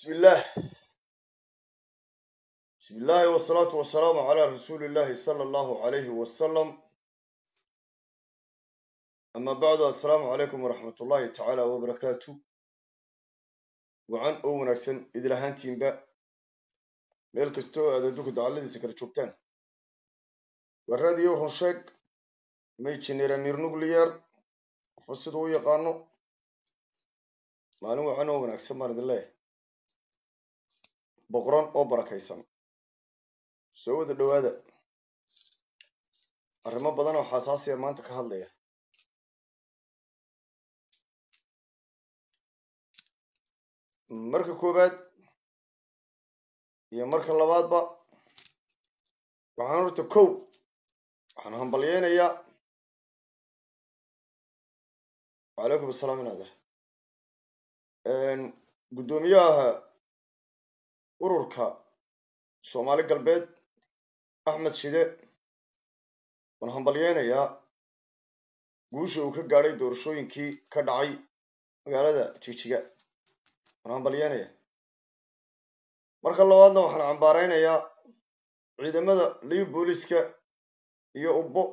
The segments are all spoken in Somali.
بسم الله بسم الله والصلاة والسلام على رسول الله صلى الله عليه وسلم أما بعد السلام عليكم ورحمة الله تعالى وبركاته وعن أو ونرسن إذا لهانتين با ميل كستو هذا دوك دعالي سكر شوكتان والراديو هنشيك ميتشنير أمير نوغليار فسدو يقانو maalin waxaan oo wanaagsan baan idin leeyahay boqoran oo barakaysan soo wada dhowaada arrimo badan oo xasaasiya maanta ka hadlaya marka koowaad iyo marka labaadba waxaan horta kow waxaan hambalyeynayaa wacalaykum asalaam inaader guddoomiyaha ururka soomaali galbeed axmed shide waan hambalyeynayaa guusha uu ka gaadhay doorashooyinkii ka dhacay magaalada jijiga waan hambalyeynayaa marka labaadna waxaan cambaareynayaa ciidamada liib booliska iyo ubbo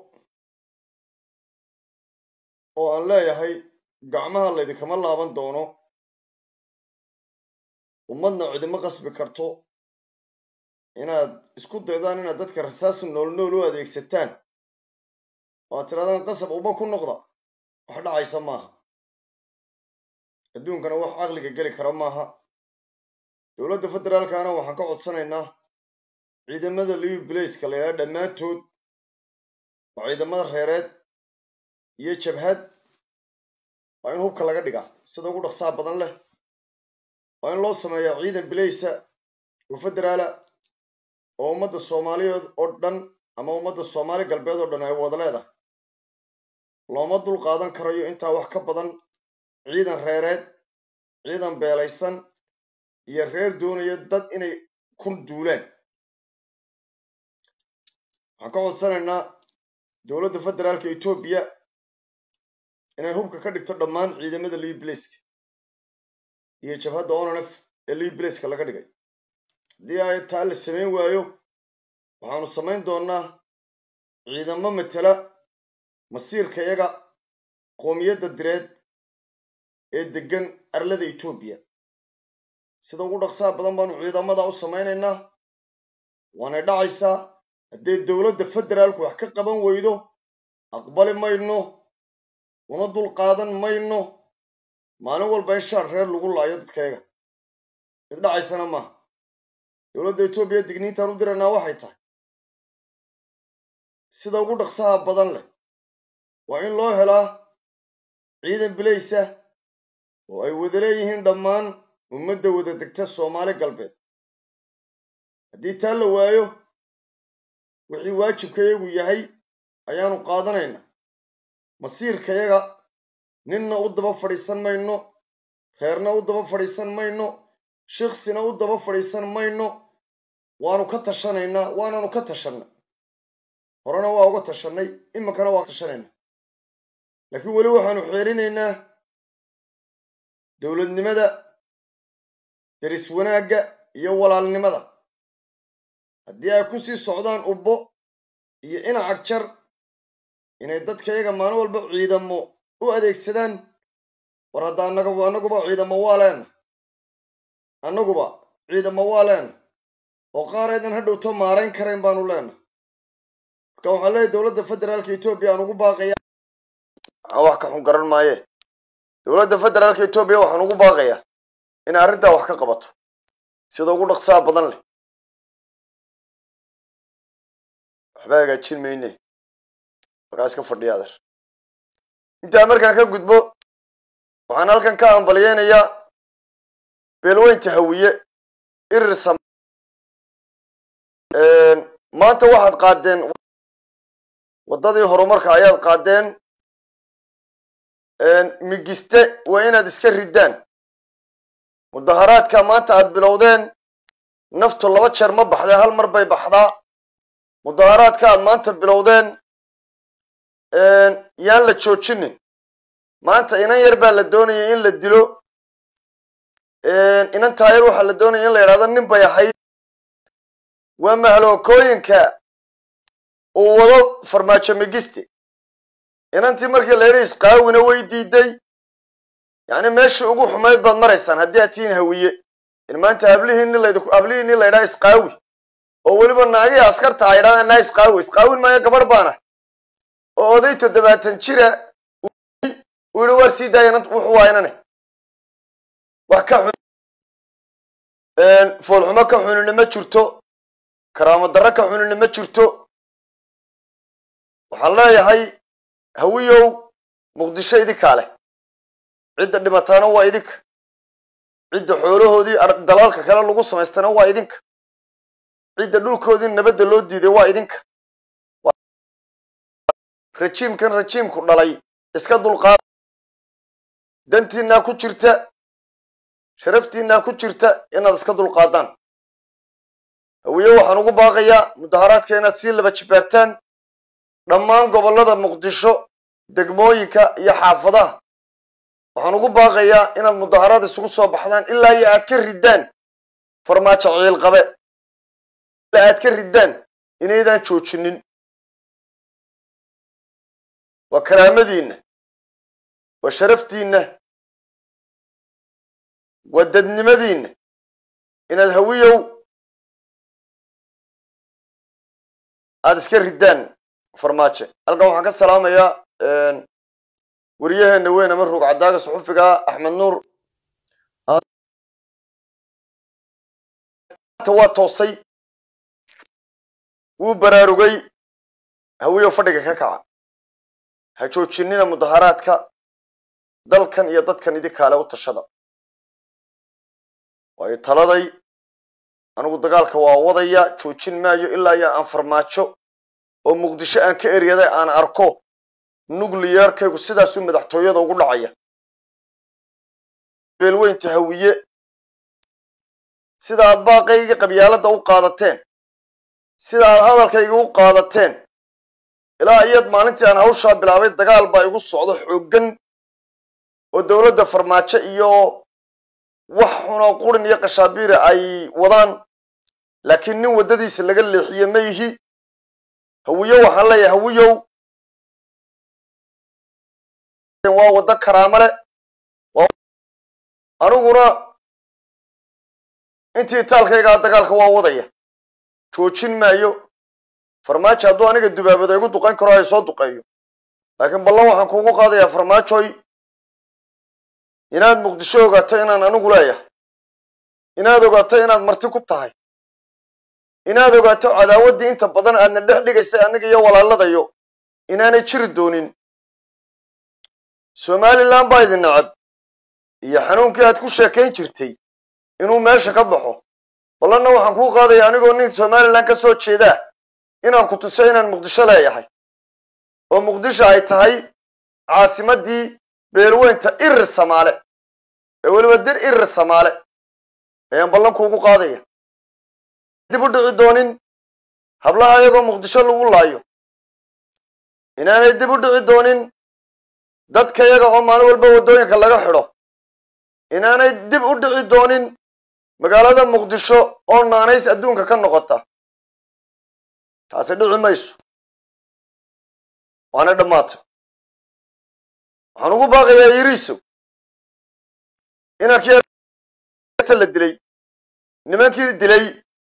oo aan leeyahay gacmaha laydinkama laaban doono ummadna cidimo qasbi karto inaad isku daydaan inaad dadka rasaas nool nool u adeegsataan oo aad tirahdaan qasab uba ku noqda wax dhacaysa maaha adduunkana wax caqliga geli kara maaha dowladda federaalkana waxaan ka codsanaynaa ciidamada liu blaceka la yidhaha dhammaantood oo ciidamada reereed iyo jabhad waa in hubka laga dhigaa sida ugu dhaqsaa badan leh waa in loo sameeyaa ciidan bilaysa oo federaala oo ummadda soomaaliyeed oo dhan ama ummadda soomaali galbeed oo dhan ay wada leedahay looma dul qaadan karayo intaa wax ka badan ciidan reereed ciidan beelaysan iyo reer doonaya dad inay ku duulaan waxaan ka codsanaynaa dowladda federaalka etoobiya inay hubka ka dhigto dhammaan ciidamada liiblaceka iyo jabhadda onanf ee liiblaceka laga dhigay haddii ay taa la samayn waayo waxaanu samayn doonnaa ciidamo matela masiirka yaga qoomiyadda direed ee deggan arlada etoobiya sida ugu dhaqsaha badan baanu ciidamada u samaynaynaa waanay dhacaysaa haddee dowladda federaalku wax ka qaban weydo aqbali mayno una dul qaadan mayno maalin walba in shaar reer lagu laayo dadkayaga mid dhacaysana maaha dowladda etoobiya digniintaan u diraynaa waxay tahay sida ugu dhaqsaha badan leh waa in loo helaa ciidan bilaysa oo ay wada leeyihiin dhammaan ummadda wada degta soomaali galbeed haddii taa la waayo wixii waajibkayagu yahay ayaanu qaadanaynaa masiirkayaga ninna u daba fadhiisan mayno reerna u daba fadhiisan mayno shiksina u daba fadhiisan mayno waanu ka tashanaynaa waananu ka tashanay horena waa uga tashanay iminkana waa tashanaynaa laakiin weli waxaanu xeerinaynaa dowladnimada deris wanaagga iyo walaalnimada haddii ay ku sii socdaan ubbo iyo inacag jar inay dadkayaga maalin walba ciidamo u adeegsadaan war hadda annaga annaguba ciidamo waa leena annaguba ciidamo waa leena oo qaar aydan ha dhowto maarayn karayn baanu leena marka waxaan leeyahy dowladda federaalka etoobiya aan ugu baaqaya aan wax ka xun garan maaye dowladda federaalka etoobiya waxaan ugu baaqayaa inay arrintaa wax ka qabato sida ugu dhaqsaha badan leh waxba hagaajin mayne markaas ka fadhiya adeer intaa markaan ka gudbo waxaan halkan ka hambalyeynayaa beelweynta hawiye irir sam maanta waxaad qaadeen waddadii horumarka ayaad qaadeen migiste waa inaad iska riddaan mudaharaadka maanta aad bilowdeen naftu laba jeer ma baxdee hal mar bay baxdaa mudaharaadka aad maanta bilowdeen yaan la joojinin maanta inan yar baa la doonaya in la dilo inan taayar waxaa la doonaya in la yidhahdo nin bay ahayd waa mahalookooyinka uu wado farmaajo megiste inantii markii la yidhi isqaawina way diiday yacni meeshii ugu xumayd baad maraysaan haddii aad tihiin hawiye in maanta hablihiini laydinku hablihiini la yidhaha isqaawi oo weliba naagihii askarta a yidhahdaan naa isqaawi isqaawin maayo gabadh baana oo oday toddobaatan jira uu yihi waar sii daaya wuxuu waa inane wax ka xun foolxumo ka xunina ma jirto karaamo darro ka xunina ma jirto waxaan leeyahay hawiyow muqdisho idinkaa leh cidda dhimataana waa idinka cidda xoolahoodii dalaalka kale lagu samaystana waa idinka cidda dhulkoodii nabadda loo diiday waa idinka rajiimkan rajiimku dhalay iska dulqaada dantiinaa ku jirta sharaftiinaa ku jirta inaad iska dulqaadaan hawiye waxaan ugu baaqayaa mudaharaadka inaad sii laba jibaartaan dhammaan gobollada muqdisho degmooyinka iyo xaafadaha waxaan ugu baaqayaa inaad mudaharaad isugu soo baxdaan ilaa iyo aad ka riddaan farmaajo ciilqabe ilaa aad ka riddaan inaydaan joojinin waa karaamadiinna waa sharaftiinna waa dadnimadiinna inaad hawiyow aada iska riddaan farmaajo halkan waxaan ka salaamayaa waryaheena weyn ama ruug caddaaga suxufiga axmed nuur waa toosay wuu baraarugay hawiyow fadhiga ka kaca ha joojinina mudaharaadka dalkan iyo dadkan idinkaale u tashada waayo taladay anigu dagaalka waa wadaya joojin maayo ilaa iyo aan farmaajo oo muqdisho aan ka eryaday aan arko nucliyarkaygu sidaasuu madaxtooyada ugu dhacaya beelweynta hawiye sida aad baaqayga qabyaaladda u qaadateen sida aad hadalkayga u qaadateen ilaa iyad maalintii aan hawshaa bilaabay dagaal baa igu socdo xooggan oo dowladda farmaajo iyo wax xunoo qurin iyo qashaabiira ay wadaan laakiin nin waddadiisa laga leexiye ma yihi hawiyo waxaan leeyahay hawiyow waa waddo karaamo leh aniguna intii taalkaygaa dagaalka waa wadaya joojin maayo farmaajo hadduu aniga dubaabada igu duqayn karo ay soo duqeeyo laakiin ballan waxaan kuugu qaadayaa farmaajoy inaad muqdisho ogaato inaan anigu leeyahay inaad ogaato inaad marti ku tahay inaad ogaato cadaawaddii inta badan aadna dhex dhigaysay aniga iyo walaaladayo inaanay jiri doonin somalilan baa idin nacab iyo xanuunkii aad ku sheekayn jirtay inuu meesha ka baxo ballanna waxaan kuu qaadaya anigoo nin somalilan ka soo jeedaa inaan ku tuso inaan muqdisho leeyahay oo muqdisho ay tahay caasimaddii beelweynta irir samaale ee weliba dir irir samaale ayaan ballan kuugu qaadaya dib u dhici doonin hablaha ayagoo muqdisho lagu laayo inaanay dib u dhici doonin dadka yaga oo maalin walba waddooyinka laga xidho inaanay dib u dhici doonin magaalada muqdisho oo naanays adduunka ka noqota taasi dhici mayso waana dhammaatay waxaan ugu baaqayaa yiriisow inankii la dilay nimankii dilay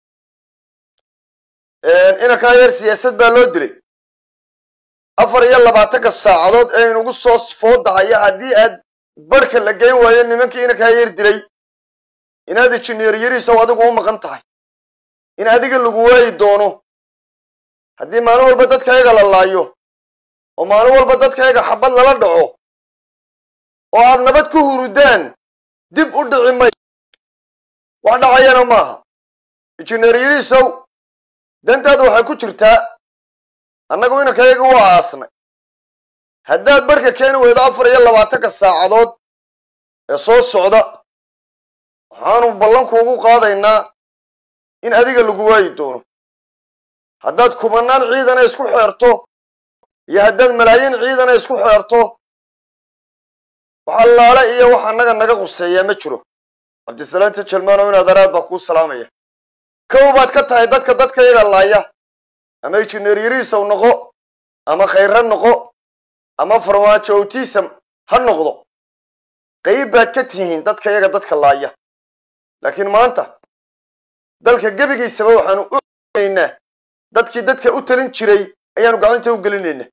inankaa yar siyaasad baa loo dilay afar iyo labaatanka saacadood ee inugu soo foodahaya haddii aad barhka la geyn waayo nimankii inankaa yar dilay inaad injineer yariisow adigu u maqan tahay in adiga lagu waayi doono haddii maalin walba dadkayaga la laayo oo maalin walba dadkayaga xabad lala dhaco oo aad nabad ku hurudaan dib u dhici may wax dhacayana maaha injineer yariisow dantaada waxay ku jirtaa annagu inankayaga waa aasnay haddaad barhka keeni weydo afar iyo labaatanka saacadood ee soo socda waxaanu ballankuugu qaadaynaa in adiga lagu waayi doono haddaad kumanaan ciidana isku xeerto iyo haddaad malaayiin ciidana isku xeerto wax allaale iyo wax annaga naga quseeyaa ma jiro cabdisalaanta jalmaanow in adaraad baa kuu salaamaya kow baad ka tahay dadka dadka iyaga laaya ama injineer yariisow noqo ama khayra noqo ama farmaajo autism ha noqdo qayb baad ka tihiin dadka iyaga dadka laaya laakiin maanta dalka gebigiisaba waxaanu u naynaa dadkii dadka u talin jiray ayaanu gacanta u gelinaynaa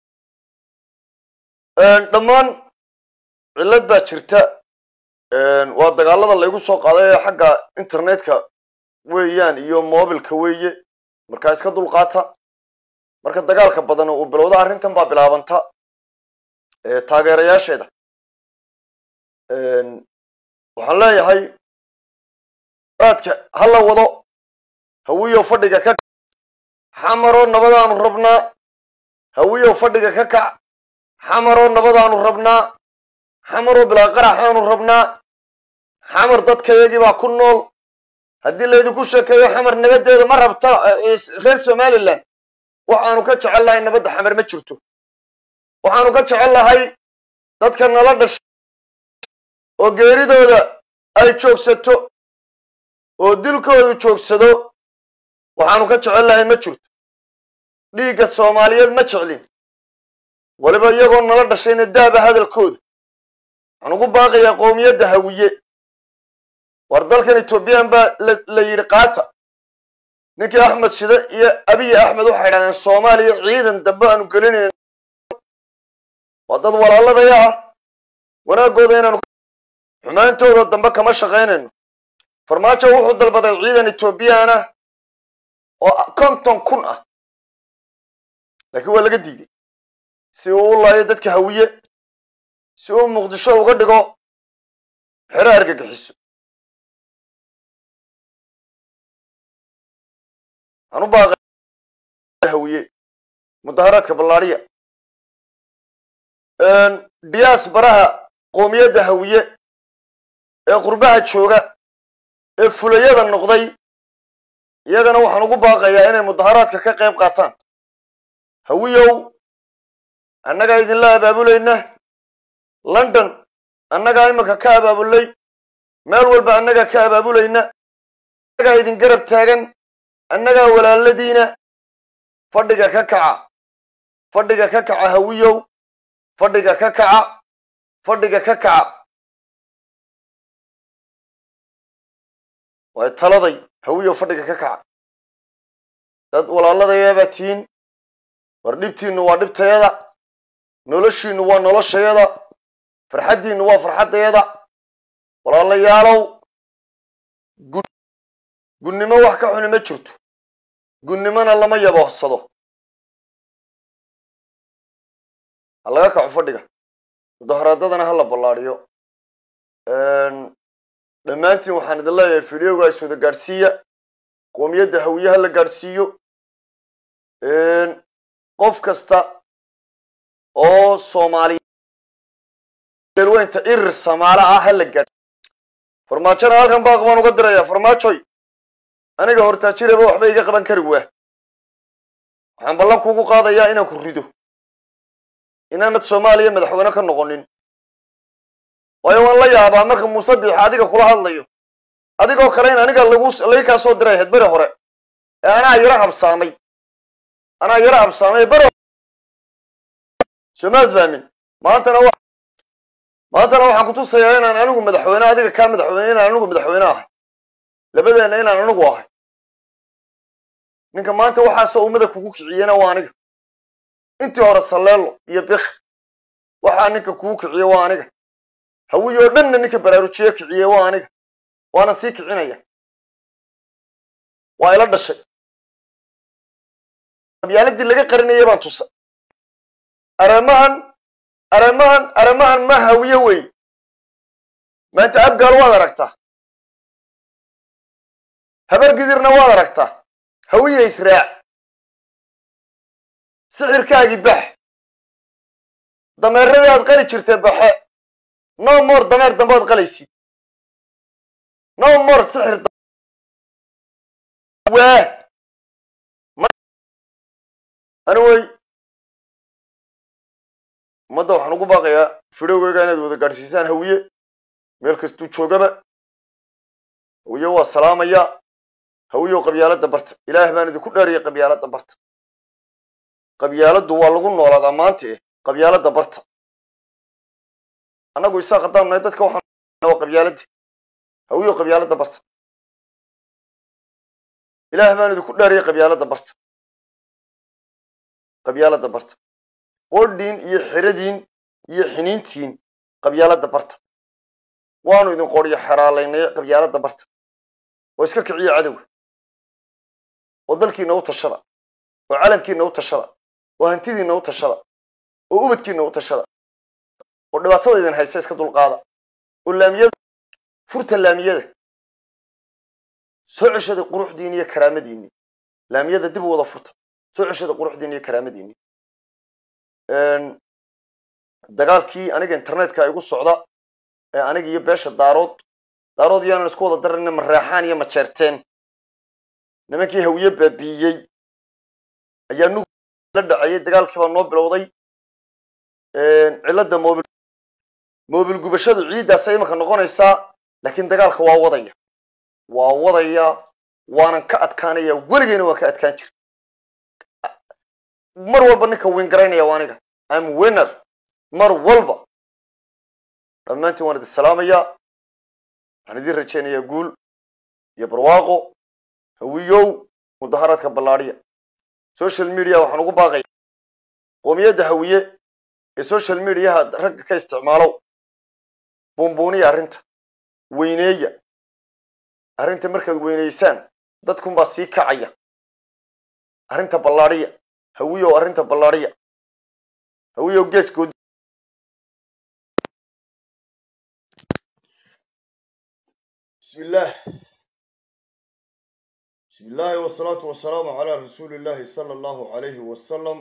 dhammaan cillad baa jirta waa dagaalada laygu soo qaaday ee xagga internetka weeyaan iyo mobilka weeye markaa iska dulqaata marka dagaalka badan uu bilowda arrintan baa bilaabanta taageerayaasheeda waxaan leeyahay aadka ha la wado hawiyow fadhiga ka xamaroo nabadaanu rabnaa hawiyow fadhiga ka kac xamaroo nabadaanu rabnaa xamaroo bilaa qaraxaanu rabnaa xamar dadkayagii baa ku nool haddii laydinku sheekeeyo xamar nabadeeda ma rabta reer somalilan waxaanu ka jecel lahay nabadda xamar ma jirto waxaanu ka jecel lahay dadka nala dhashay oo geeridooda ay joogsato oo dilkoodu joogsado waxaanu ka jecel lahay ma jirto dhiigga soomaaliyeed ma jeclin weliba iyagoo nala dhashayna daaba hadalkooda waxaan ugu baaqayaa qowmiyadda hawiye war dalkan ethoobiyan baa la yidhi qaata ninkii axmed shide iyo abiy axmed waxay idhahdeen soomaaliya ciidan dambe aanu gelinayna waa dad walaaladaya ah wanaagooda inaanu xumaantooda dambe kama shaqaynayno farmaajo wuxuu dalbaday ciidan ethoobiyan ah oo konton kun ah laakiin waa laga diiday si uu u laayo dadka hawiye si uu muqdisho uga dhigo xero argagixiso waxaan u baaqay hawiye mudaharaadka ballaadhiya diyaas baraha qoomiyadda hawiye ee qurbaha jooga ee fulayada noqday iyagana waxaan ugu baaqayaa inay mudaharaadka ka qayb qaataan hawiyow annagaa idinla abaabulayna london annagaa iminka ka abaabulay meel walba annagaa ka abaabulayna annagaa idin garab taagan annagaa walaaladiina fadhiga ka kaca fadhiga ka kaca hawiyow fadhiga ka kaca fadhiga ka kaca way taladay hawiyow fadhiga ka kaca dad walaaladayabaa tihiin war dhibtiinnu waa dhibtayada noloshiinnu waa noloshayada farxaddiinnu waa farxaddayada walaalayaalow gunnimo wax ka xuni ma jirto gunnimona lama yaboohsado ha laga kaco fadhiga mudaharaadadana ha la ballaadhiyo dhammaantiin waxaan idin leeyahay fideoga is wada gaadhsiiya qoomiyadda hawiye ha la gaadhsiiyo qof kasta oo soomaaliya weynta irir samaalo ah ha la gaadhsiiyo farmaajona halkan baaq baan uga dirayaa farmaajoy aniga hortaajiraba waxba iga qaban kari waa waxaan ballan kuugu qaadayaa inaan ku rido inaanad soomaaliya madaxweyne ka noqonin waayo waan la yaabaa marka muuse biix adiga kula hadlayo adigoo kale in aniga lagu lagi kaa soo diray ahayd beri hore ee anaa yaro habsaamay anaa yaro habsaamay beri soomaad fahmin maantana wa maantana waxaan kutusayaa inaan anigu madaxweyne adiga kaa madaxweyne inaan anigu madaxweyne ahay labadeenna inaan anigu ahay ninka maanta waxaasoo ummada kugu kiciyena waa aniga intii hore salleelo iyo bik waxaa ninka kugu kiciye waa aniga hawiyo oo dhanna ninka baraarujiye kiciye waa aniga waana sii kicinaya waa ila dhashay qabyaaladii laga qarinayay baan tusa aramahan aramahan aramahan ma hawiye wey maanta abgaal waad aragtaa habar gidirna waad aragtaa hawiye israac sixirkaagii bax dameeradii aad qali jirtay baxe no more dameer dambe ad qalaysid no more sixir waa ani wey ummadda waxaan ugu baaqayaa fidhowgeyga inaad wada gaadhsiisaan hawiye meel kastuu joogaba hawiye waa salaamaya hawiyow qabyaaladda barta ilaah baan idinku dheeriyay qabyaaladda barta qabyaaladdu waa lagu noolaadaa maanta eh qabyaaladda barta annagu isaaq haddaan nahay dadka waxaan waa qabyaaladda hawiyow qabyaaladda barta ilaah baan idinku dheeriyay qabyaaladda barta qabyaaladda barta qodhiin iyo xeradiin iyo xiniintiin qabyaaladda barta waanu idin qoryo xeraalaynay qabyaaladda barta oo iska kiciya cadowga oo dalkiina u tashada oo calankiina u tashada oo hantidiina u tashada oo ubadkiina u tashada oo dhibaatada idin haysta iska dulqaada oo laamiyada furta laamiyada soo ceshada quruxdiini iyo karaamadiini laamiyada dib u wada furta soo ceshada quruxdiini iyo karaamadiini dagaalkii aniga internetka igu socda ee aniga iyo beesha daarood daarood iyaanan isku wada darayna mareexaan iyo majeerteen nimankii hawiye baabiiyey ayaa nug la dhacayay dagaalkii baa noo bilowday cilladda mobil mobil gubashadu ciiddaasa imanka noqonaysaa laakiin dagaalka waa wadaya waa wadaya waanan ka adkaanaya weligeyna waan ka adkaan jira mar walba ninka wiin garaynaya waa aniga am winner mar walba dhammaantiin waan idin salaamayaa waxaan idin rajaynayaa guul iyo barwaaqo hawiyow mudaharaadka ballaadhiya social media waxaan ugu baaqaya qoomiyadda hawiye ee social mediaha ragga ka isticmaalow buunbuuniya arrinta weyneeya arrinta markaad weyneysaan dadkunbaa sii kacaya arrinta ballaadhiya hawiyow arrinta ballaadhiya hawiyow geeskood بسم الله بسم الله والصلاة والسلام على رسول الله صلى الله عليه وسلم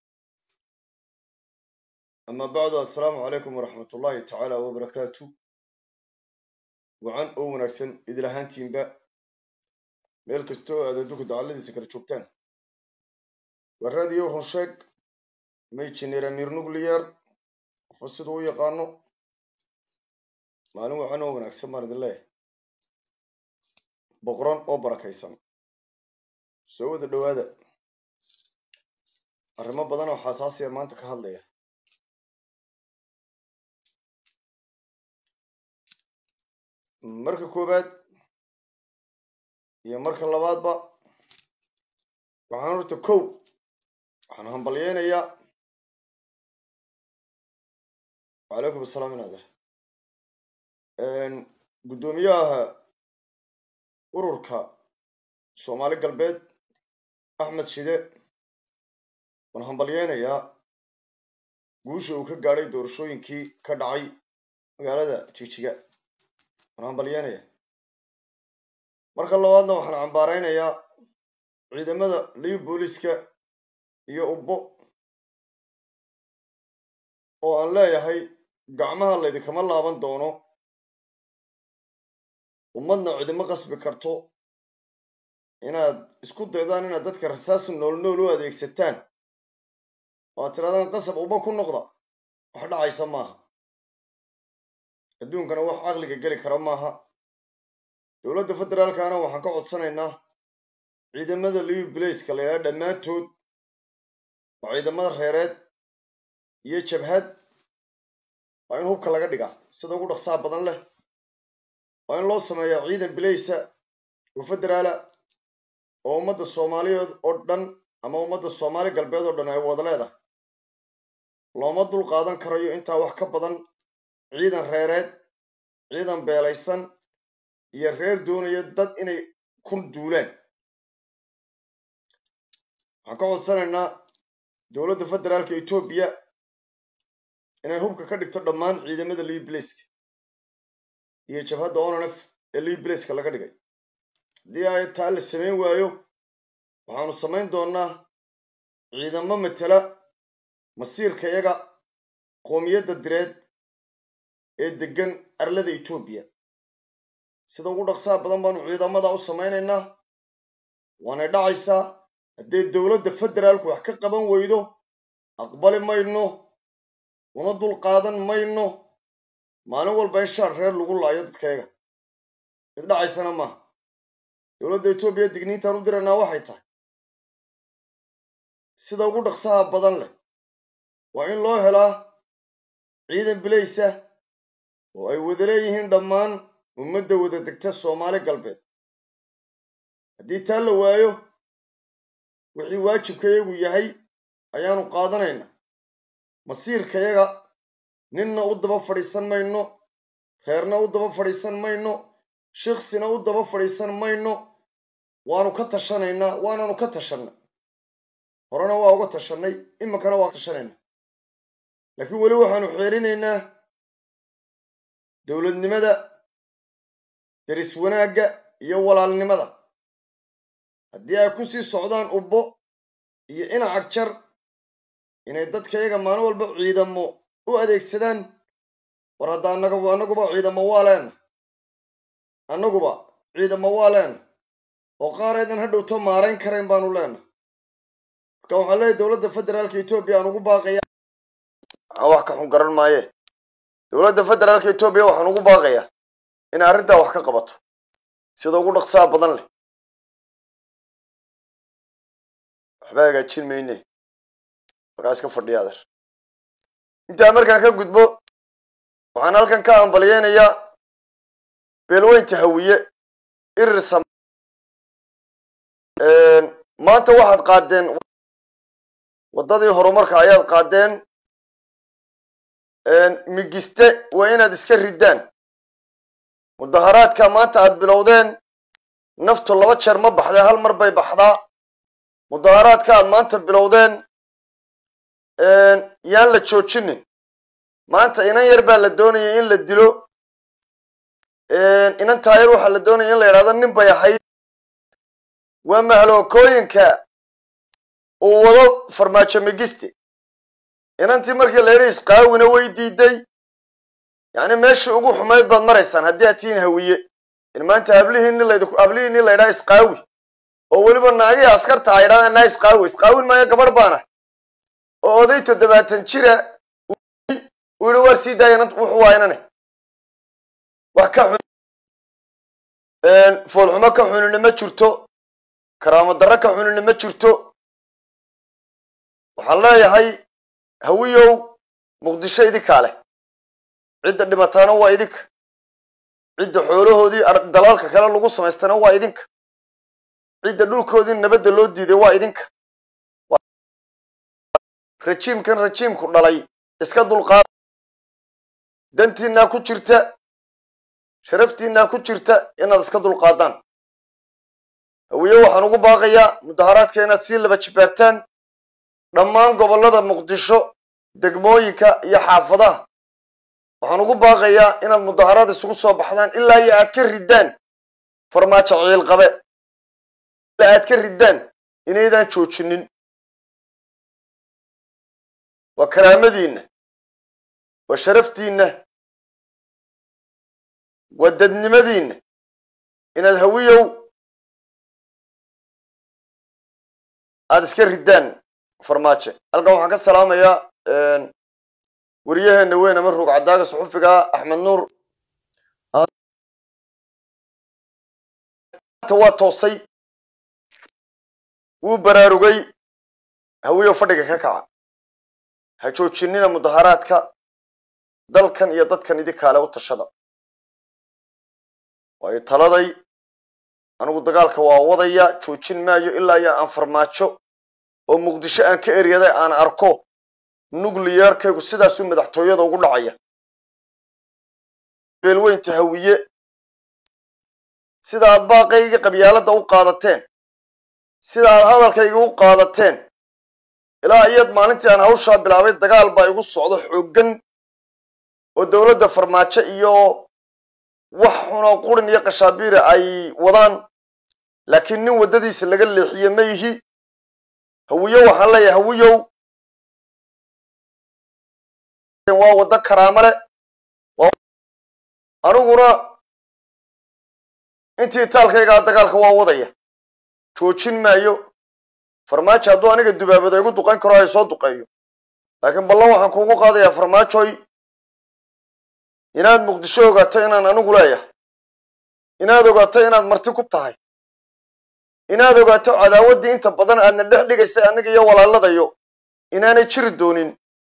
أما بعد السلام عليكم ورحمة الله تعالى وبركاته وعن أو ونكسن إذا لهانتين با ميل كستو هذا دوك دعالي سكر شوكتان والراديو هنشيك ميتشنير أمير نوغليار فسدو يقانو معلومة عنه ونكسن مارد الله boqoran oo barakaysan soo wada dhowaada arrimo badan oo xasaasiya maanta ka hadlaya marka koowaad iyo marka labaadba waxaan horta kow waxaan hambalyeynayaa wacalaykum asalaam inader guddoomiyaha ururka soomaali galbeed axmed shide waan hambalyeynayaa guusha uu ka gaadhay doorashooyinkii ka dhacay magaalada jijiga waan hambalyeynayaa marka labaadna waxaan cambaaraynayaa ciidamada liib booliska iyo ubbo oo aan leeyahay gacmaha laydinkama laaban doono ummadna cidimo qasbi karto inaad isku daydaan inaad dadka rasaas nool nool u adeegsataan oo aad tirahdaan qasab uba ku noqda wax dhacaysa maaha adduunkana wax caqliga geli kara maaha dowladda federaalkana waxaan ka codsanaynaa ciidamada liiv blaceka la yidhaha dhammaantood waa ciidamada reereed iyo jabhad waa in hubka laga dhigaa sida ugu dhaqsaha badan leh waa in loo sameeyaa ciidan bilaysa oo federaala oo ummadda soomaaliyeed oo dhan ama ummadda soomaali galbeed oo dhan ay wada leedahay looma dul qaadan karayo intaa wax ka badan ciidan reereed ciidan beelaysan iyo reer doonaya dad inay ku duulaan waxaan ka codsanaynaa dowladda federaalka etoobiya inay hubka ka dhigto dhammaan ciidamada liiblaceka iyo jabhadda onanf ee liiblaceka laga dhigay haddii ay taa la samayn waayo waxaanu samayn doonnaa ciidamo matela masiirka yaga qoomiyadda direed ee deggan arlada etoobiya sida ugu dhaqsaha badan baanu ciidamada u samaynaynaa waanay dhacaysaa haddee dowladda federaalku wax ka qaban weydo aqbali mayno una dul qaadan mayno maalin walba in shaar reer lagu laayo dadkayaga mid dhacaysana maaha dowladda etoobiya digniintaan u diraynaa waxay tahay sida ugu dhaqsaha badan leh waa in loo helaa ciidan bilaysa oo ay wada leeyihiin dhammaan ummadda wada degta soomaali galbeed haddii taa la waayo wixii waajibkayagu yahay ayaanu qaadanaynaa masiirkayaga ninna u daba fadhiisan mayno reerna u daba fadhiisan mayno shiksina u daba fadhiisan mayno waanu ka tashanaynaa waananu ka tashanay horena waa uga tashanay iminkana waa ka tashanayna laakiin weli waxaanu xeerinaynaa dowladnimada deris wanaagga iyo walaalnimada haddii ay ku sii socdaan ubbo iyo inacag jar inay dadkayaga maalin walba ciidamo u adeegsadaan war hadda annaga annaguba ciidamo waa leena annaguba ciidamo waa leena oo qaar aydan ha dhowto maarayn karayn baanu leena marka waxaan leeyahy dowladda federaalka etoobiya aan ugu baaqaya wax ka xun garan maaye dowladda federaalka etoobiya waxaan ugu baaqayaa inay arrintaa wax ka qabato sida ugu dhaqsaha badan leh waxba hagaajin mayne markaa iska fadhiya adeer intaa markaan ka gudbo waxaan halkan ka hambalyeynayaa beelweynta hawiye irir sam maanta waxaad qaadeen waddadii horumarka ayaad qaadeen migiste waa inaad iska riddaan mudaharaadka maanta aad bilowdeen naftu laba jeer ma baxdee hal mar bay baxdaa mudaharaadka aad maanta bilowdeen yaan la joojinin maanta inan yar baa la doonaya in la dilo inan taayar waxaa la doonaya in la yidhahdo nin bay ahayd waa mahlookooyinka uu wado farmaajo migiste inantii markii la yidhi isqaawina way diiday yacni meeshii ugu xumayd baad maraysaan haddii aad tihiin hawiye in maanta hablihiini layd hablihiini la ydhaha isqaawi oo weliba naagihii askarta a ydhahdaan naa isqaawi isqaawin maayo gabadh baana oo oday toddobaatan jira uu yihi waar sii daaya wuxuu waa inane wax ka xun foolxumo ka xunina ma jirto karaamo darro ka xunina ma jirto waxaan leeyahay hawiyow muqdisho idinkaa leh cidda dhibataana waa idinka cidda xoolahoodii dalaalka kale lagu samaystana waa idinka cidda dhulkoodii nabadda loo diiday waa idinka rajiimkan rajiimku dhalay iska dulqaada dantiinaa ku jirta sharaftiinaa ku jirta inaad iska dulqaadaan hawiye waxaan ugu baaqayaa mudaharaadka inaad sii laba jibaartaan dhammaan gobollada muqdisho degmooyinka iyo xaafadaha waxaan ugu baaqayaa inaad mudaharaad isugu soo baxdaan ilaa iyo aad ka riddaan farmaajo ciilqabe ilaa aad ka riddaan inaydaan joojinin waa karaamadiinna waa sharaftiinna waa dadnimadiinna inaad hawiyow aada iska riddaan farmaajo halkan waxaan ka salaamayaa waryaheena weyn ama ruug cadaaga suxufiga axmed nuur waa toosay wuu baraarugay hawiyow fadhiga ka kaca ha joojinina mudaharaadka dalkan iyo dadkan idinkaale u tashada waayo taladay anigu dagaalka waa wadaya joojin maayo ilaa iyo aan farmaajo oo muqdisho aan ka eryaday aan arko nucliyarkaygu sidaasuu madaxtooyada ugu dhacaya beelweynta hawiye sida aad baaqayga qabyaaladda u qaadateen sida aad hadalkayga u qaadateen ilaa iyad maalintii aan hawshaa bilaabay dagaal baa igu socdo xooggan oo dowladda farmaajo iyo wax xunoo qurin iyo qashaabiira ay wadaan laakiin nin waddadiisa laga leexiye ma yihi hawiyo waxaan leeyahay hawiyow waa waddo karaamo leh aniguna intii taalkaygaa dagaalka waa wadaya joojin maayo farmaajo hadduu aniga dubaabada igu duqayn karo ay soo duqeeyo laakiin ballan waxaan kuugu qaadayaa farmaajoy inaad muqdisho ogaato inaan anigu leeyahay inaad ogaato inaad marti ku tahay inaad ogaato cadaawaddii inta badan aadna dhex dhigaysay aniga iyo walaaladayo inaanay jiri doonin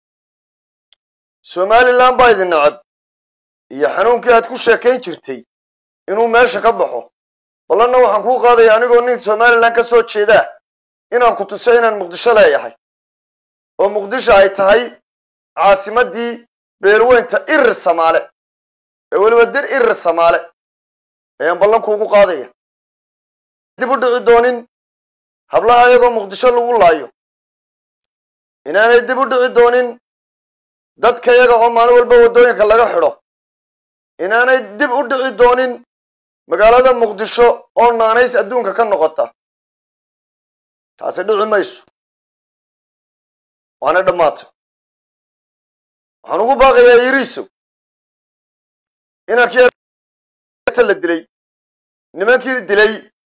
somalilan baa idin nacab iyo xanuunkii aad ku sheekayn jirtay inuu meesha ka baxo ballanna waxaan kuu qaadaya anigoo nin somalilan ka soo jeedaa inaan ku tuso inaan muqdisho leeyahay oo muqdisho ay tahay caasimaddii beelweynta irir samaale ee weliba dir irir samaale ayaan ballan kuugu qaadaya dib u dhici doonin hablaha ayagoo muqdisho lagu laayo inaanay dib u dhici doonin dadka yaga oo maalin walba waddooyinka laga xidho inaanay dib u dhici doonin magaalada muqdisho oo naanays adduunka ka noqota taasi dhici mayso waana dhammaatay waxaan ugu baaqayaa yiriisow inankii la dilay nimankii dilay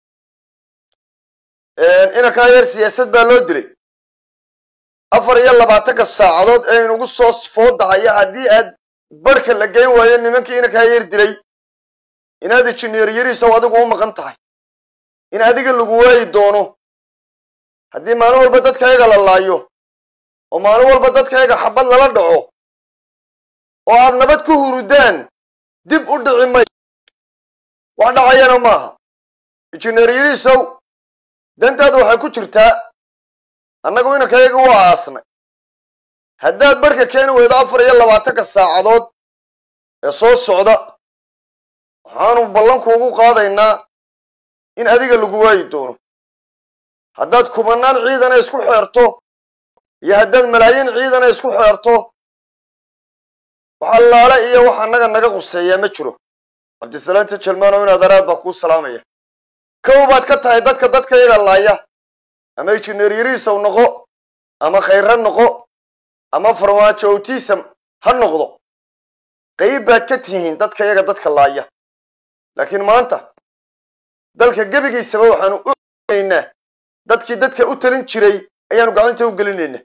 inankaa yar siyaasad baa loo dilay afar iyo labaatanka saacadood ee inugu soo foodahaya haddii aad barhka la geyn waayo nimankii inankaa yar dilay inaad injineer yariisow adigu u maqan tahay in adiga lagu waayi doono haddii maalin walba dadkayaga la laayo oo maalin walba dadkayaga xabad lala dhaco oo aad nabad ku hurudaan dib u dhici may wax dhacayana maaha injineer yariisow dantaada waxay ku jirtaa annagu inankayaga waa aasnay haddaad barhka keeni weydo afar iyo labaatanka saacadood ee soo socda waxaanu ballankuugu qaadaynaa in adiga lagu waayi doono haddaad kumanaan ciidana isku xeerto iyo haddaad malaayiin ciidana isku xeerto wax allaale iyo wax annaga naga quseeyaa ma jiro cabdisalaanta jalmaanow inaad araad baa kuu salaamaya kow baad ka tahay dadka dadkayaga laaya ama injineer yariisow noqo ama khayra noqo ama farmaajo autism ha noqdo qayb baad ka tihiin dadkayaga dadka laaya laakiin maanta dalka gebigiisaba waxaanu u naynaa dadkii dadka u talin jiray ayaanu gacanta u gelinaynaa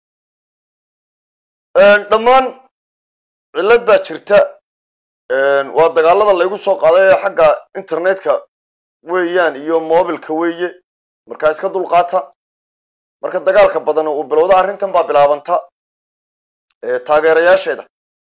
dhammaan cillad baa jirta waa dagaalada laygu soo qaaday ee xagga internetka weeyaan iyo mobilka weeye markaa iska dulqaata marka dagaalka badan uu bilowda arrintan baa bilaabanta taageerayaasheeda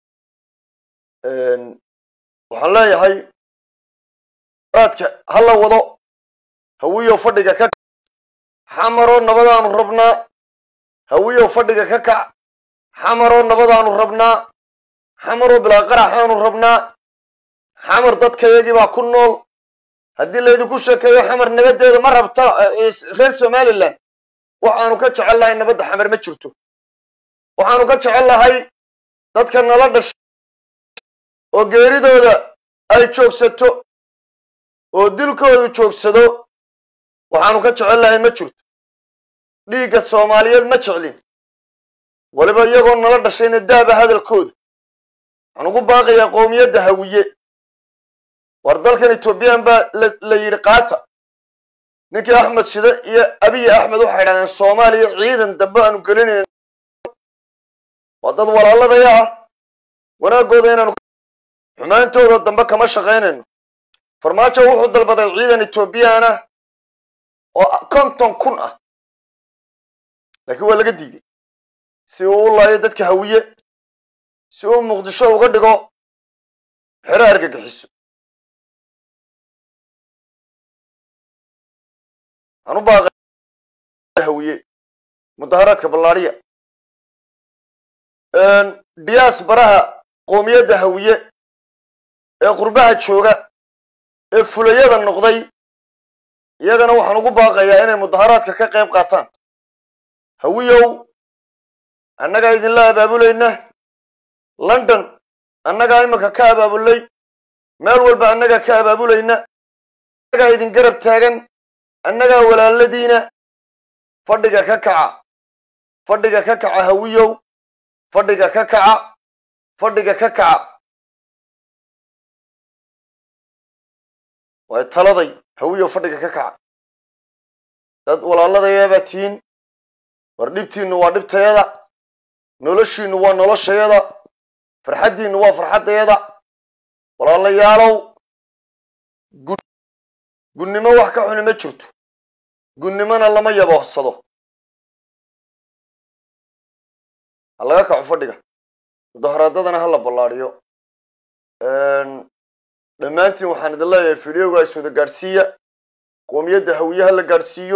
waxaan leeyahay raadka ha la wado hawiyow fadhiga ka xamaroo nabadaanu rabnaa hawiyow fadhiga ka kac xamaroo nabadaanu rabnaa xamaroo bilaa qaraxaanu rabnaa xamar dadkayagii baa ku nool haddii laydinku sheekeeyo xamar nabadeeda ma rabta reer somalilan waxaanu ka jecel lahay nabadda xamar ma jirto waxaanu ka jecel lahay dadka nala dhashay oo geeridooda ay joogsato oo dilkoodu joogsado waxaanu ka jecel lahay ma jirto dhiigga soomaaliyeed ma jeclin weliba iyagoo nala dhashayna daaba hadalkooda waxaan ugu baaqayaa qowmiyadda hawiye war dalkan ethoobiyan baa la yidhi qaata ninkii axmed shide iyo abiy axmed waxay idhahdeen soomaaliya ciidan dambe aanu gelinayna waa dad walaaladaya ah wanaagooda inaanu xumaantooda dambe kama shaqaynayno farmaajo wuxuu dalbaday ciidan ethoobiyan ah oo konton kun ah laakiin waa laga diiday si uu u laayo dadka hawiye si uu muqdisho uga dhigo xero argagixiso waxaan u baaqay hawiye mudaharaadka ballaadhiya diyaas baraha qoomiyadda hawiye ee qurbaha jooga ee fulayada noqday iyagana waxaan ugu baaqayaa inay mudaharaadka ka qayb qaataan hawiyow annagaa idinla abaabulayna london annagaa iminka ka abaabulay meel walba annagaa ka abaabulayna annagaa idin garab taagan annagaa walaaladiina fadhiga ka kaca fadhiga ka kaca hawiyow fadhiga ka kaca fadhiga ka kaca way taladay hawiyow fadhiga ka kaca dad walaaladayabaa tihiin war dhibtiinnu waa dhibtayada noloshiinnu waa noloshayada farxaddiinnu waa farxaddayada walaalayaalow gunnimo wax ka xuni ma jirto gunnimona lama yaboohsado ha laga kaco fadhiga mudaharaadadana ha la ballaadhiyo dhammaantiin waxaan idin leeyahay fideoga is wada gaadhsiiya qoomiyadda hawiye ha la gaadhsiiyo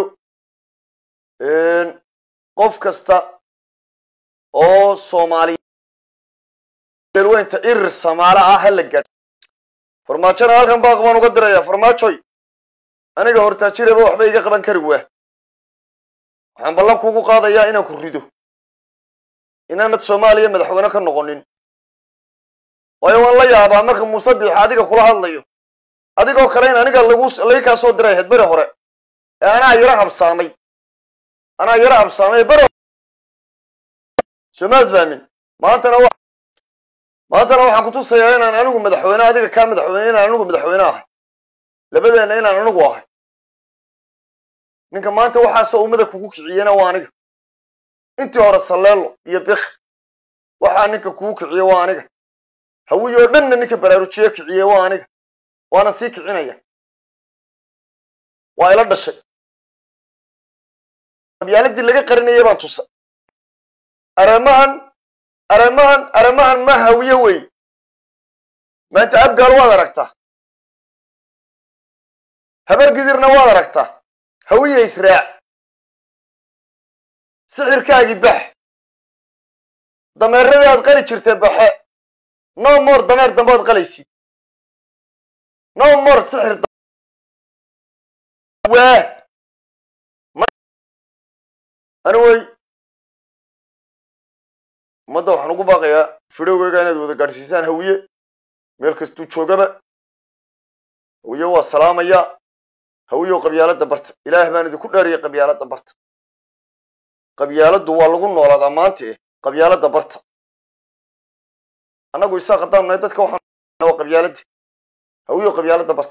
qof kasta oo soomaaliya weynta irir samaalo ah ha la gaadhsiiyo farmaajona halkan baaq baan uga dirayaa farmaajoy aniga hortaajiraba waxba iga qaban kari waa waxaan ballan kuugu qaadayaa inaan ku rido inaanad soomaaliya madaxweyne ka noqonin waayo waan la yaabaa marka muuse biix adiga kula hadlayo adigoo kale in aniga lagu lagi kaa soo diray ahayd beri hore ee anaa yaro habsaamay anaa yaro habsaamay beri soomaad fahmin maantana wa maantana waxaan kutusayaa inaan anigu madaxweyne adiga kaa madaxweyne inaan anigu madaxweyne ahay labadeenna inaan anigu ahay ninka maanta waxaasoo ummada kugu kiciyena waa aniga intii hore salleelo iyo bik waxaa ninka kugu kiciye waa aniga hawiyo o dhanna ninka baraarujiye kiciye waa aniga waana sii kicinaya waa ila dhashay qabyaaladii laga qarinayay baan tusa aramahan aramahan aramahan ma hawiye wey maanta abgaal waad aragtaa habar gidirna waad aragtaa hawiye israac sixirkaagii bax dameeradii aad qali jirtay baxe no more dameer dambe ad qalaysid no more sixir waa ani wey ummadda waxaan ugu baaqayaa fidhowgeyga inaad wada gaadhsiisaan hawiye meel kastuu joogaba hawiye waa salaamaya hawiyow qabyaaladda barta ilaah baan idinku dheeriyay qabyaaladda barta qabyaaladdu waa lagu noolaadaa maanta eh qabyaaladda barta annagu isaa haddaan nahay dadka waxaan waa qabyaaladda hawiyow qabyaaladda barta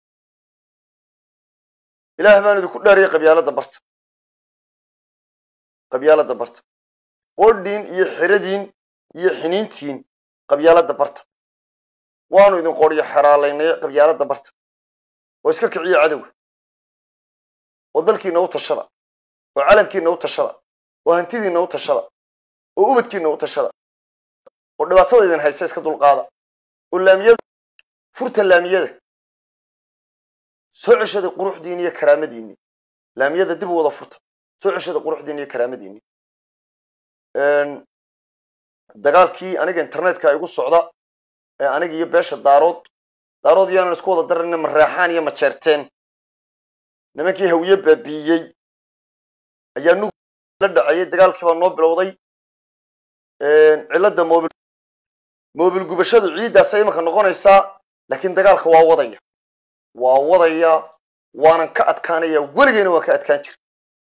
ilaah baan idinku dheeriyay qabyaaladda barta qabyaaladda barta qodhiin iyo xeradiin iyo xiniintiin qabyaaladda barta waanu idin qoryo xeraalaynay qabyaaladda barta oo iska kiciya cadowga oo dalkiina u tashada oo calamkiina u tashada oo hantidiina u tashada oo ubadkiina u tashada oo dhibaatada idin haysta iska dulqaada oo laamiyada furta laamiyada soo ceshada quruxdiini iyo karaamadiini laamiyada dib u wada furta soo ceshada quruxdiini iyo karaamadiini dagaalkii aniga internetka igu socda ee aniga iyo beesha daarood daarood iyaanan isku wada darayna mareexaan iyo majeerteen nimankii hawiye baabiiyey ayaa nug la dhacayay dagaalkii baa noo bilowday cilladda mobil mobil gubashadu ciiddaasay imanka noqonaysaa laakiin dagaalka waa wadaya waa wadaya waanan ka adkaanaya weligeyna waan ka adkaan jira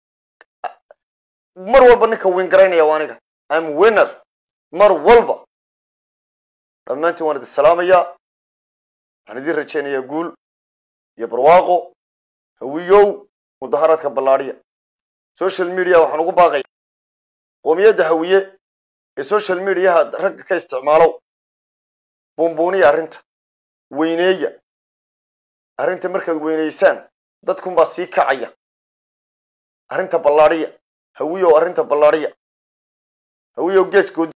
mar walba ninka wiin garaynaya waa aniga am winner mar walba dhammaantiin waan idin salaamayaa waxaan idin rajaynayaa guul iyo barwaaqo hawiyow mudaharaadka ballaadhiya social media waxaan ugu baaqaya qoomiyadda hawiye ee social mediaha ragga ka isticmaalow buunbuuniya arrinta weyneeya arrinta markaad weyneysaan dadkunbaa sii kacaya arrinta ballaadhiya hawiyow arrinta ballaadhiya hawiyow geeskood